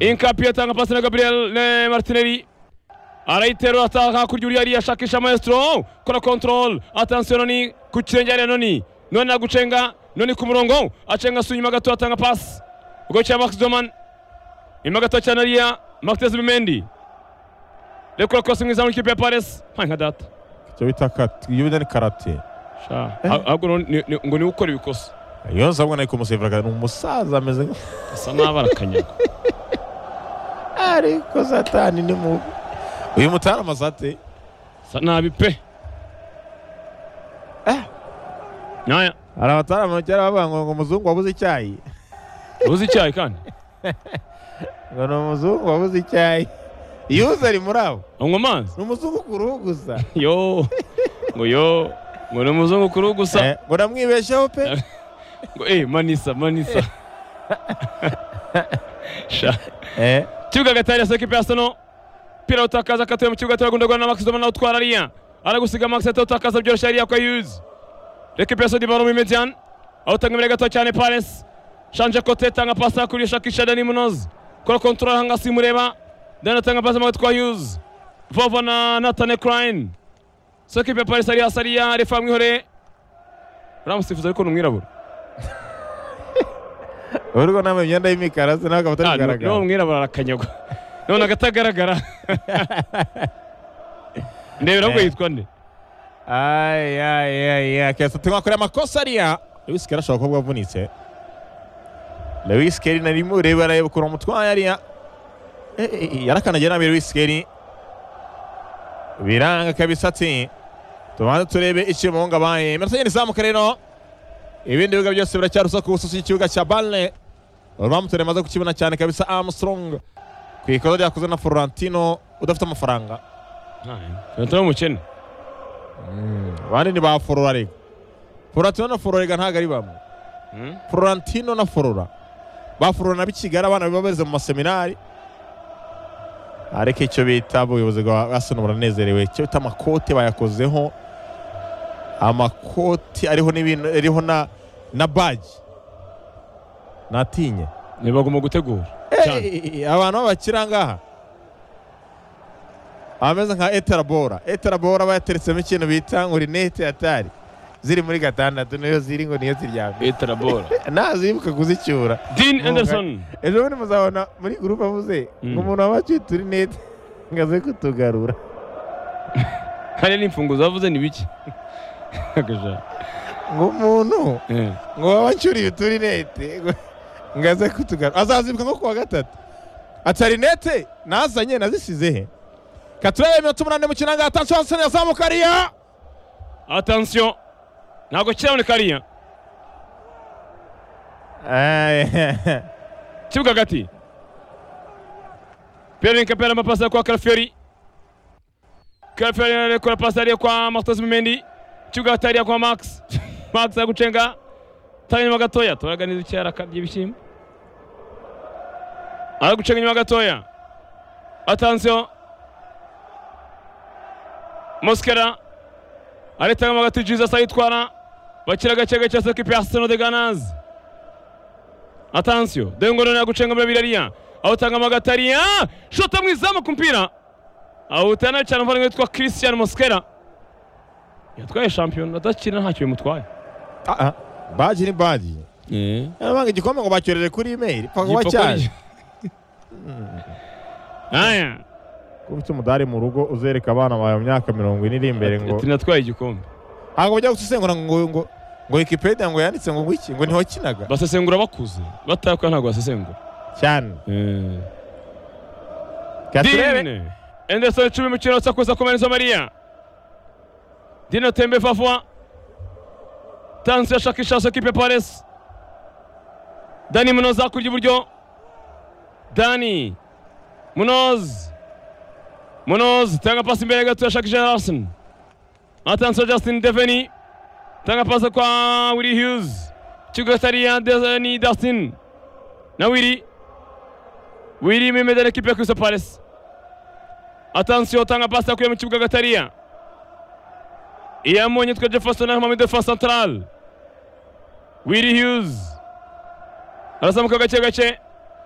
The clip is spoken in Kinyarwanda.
Inkapi atanga pasi na Gabriel eh, Martinelli arayiterura ataha kurya uriya ariya ashakisha maestro kora control attention noni ku kirenge ariya noni noni agucenga noni ku murongo acenga sunyuma gato atanga pasi ubwo cya Max Doman inyuma gato cyane ariya Martinez Bimendi rekura kose mwiza mu ikipe ya Paris nka nka data icyo bita kat- iyo bita ni karate sha ahubwo no- ni- ni- ngo niwe ukora ibikosa iyo nza mbona ari kumusevura ni umusaza ameze nka- asa nabi arakanyagwa ariko satani ni mubi uyu mutara amasate asa nabi pe Eh. nyaya hari abatarama kera bavuga ngo ngo umuzungu wabuze icyayi uzi icyayi kandi ngo ni umuzungu wabuze icyayi iyo uza ari muri abo unywa amazi ni umuzungu ku ruhu gusa yo ngo yo ngo ni umuzungu kuri gusa Eh, ngo namwibeshyeho pe ngo eh manisa manisa sha Eh, kibuga gatari yaseka ipe yasano pira utakaza akatuye mu kibuga turagundagura na Max Zoma nawe utwara ariya aragusiga Max ati utakaza byoroshye ariya kwa yuzi reka ipe yasodi baro mu median awutanga imbere gato cyane Paris shanje kote tanga pasa kuri shakisha Dani Munoz kora control hanga simureba Dani atanga pasa magatwe kwa yuzi Vova na Nathan Crane soko ipe Paris ariya sariya refa mwihore uramusifuza ariko ni umwirabura urwo nambaye imyenda y'imikara se nawe akaba Ah, atari ni- kugaragara niwo mwirabura arakanyagwa none agatagaragara ndebera ngo Eh. yitwa nde Ai, ai, ai, ai. Akeza tukakorera amakosa ariya lewis kera ashobora kuba avunitse lewis keri nari mureba arareba ukuntu umutwaye ariya Eh, eh, eh, yarakanagiye nabi lewis keri biranga kabisa ati tubanze turebe icyo umuhungu abaye iminota igenda izamuka rero ibindi bibuga byose biracyarusa ku bususi y'ikibuga cya bale uramutore maze kukibona cyane kabisa armstrong ku ikosa ryakozwe na florentino udafite amafaranga ntari umukene abandi ni ba forora rega fororantino na fororega ntabwo ari bamwe fororantino na forora ba forora na b'ikigali abana biba beze mu maseminari ariko icyo bita ubuyobozi bwa asoni buranezerewe icyo bita amakote bayakozeho amakoti ariho n'ibintu ariho na na baji natinye ntibagomba gutegura cyane. Hey, abantu b'abakira ngaha ameze nka eterabora eterabora bayateretsemo ikintu bita ngo rinete atari ziri muri gatandatu niyo ziri ngo niyo ziryamye etarabora nazibuka kuzicyura din Mwuga. anderson ejo bundi muzabona muri gurupe avuze Mm. ngo umuntu wabacyita urinete ngo aze kutugarura hariya n'imfunguzo bavuze ni bike Akaja. ngo umuntu Eh. ngo wabacyuriye uturinete ngo- ngo aze kutugarura azazibuka nko kuwa gatatu atarinete nazanye nazisize he katurebe iminota umunani mu kinanga atansi wasani yazamuka ariya attention ntabwo kiraboneka ariya kibuga hagati pierre nkapera amapasi kwa karaferi karaferi arekura pasi ariya kwa martos mumendi kibuga hagati ariya kwa max max aragucenga tara inyuma gatoya turaganiza icyo arakabye ibishyimbo aragucenga inyuma gatoya atansiyo moskera aritanga hagati jesus ayitwara bakira gake gake sekipe ya arsenal de ganazi atansiyo dore ngo none yagucenga muri birariya awutanga amagatariya shota mu izamu ku mpira awutana cyane umuvandimwe witwa christian moskera yatwaye shampiyona adakina ntacyo bimutwaye Ah, ah. baji ni baji yarabanga igikombe ngo bacyoreje kuri imeri paka Gipfa wacyaje kuri- aya kuba ufite umudari mu rugo uzereka abana bawe mu myaka mirongo ine iri imbere ngo ati natwaye igikombe ntabwo bajya gusesengura ngo ngo ngo wikipedia ngo yanditse ngo wiki ngo ntiwakinaga basesengura bakuze batakuye ntabwo basesengura cyane katurebe Dine Anderson cumi mukino usakuza kumariza Maria Dino Tembe Fafwa Tansi ashakisha Sokipe Pares Dani Munoz hakurya iburyo Dani Munoz Munoz tanga pasi imbere gato yashakisha Arsenal Atansi Justin Deveni tanga pasi kwa Willy Hughes Kigo Saria Dani Dustin na Willy Willy Mimeda na ekipe ya Crystal Palace atansiyo tanga pasi akuye mu kibuga gatariya iyamunye twa jefferson ahama muri defense central willy hughes arazamuka gake gake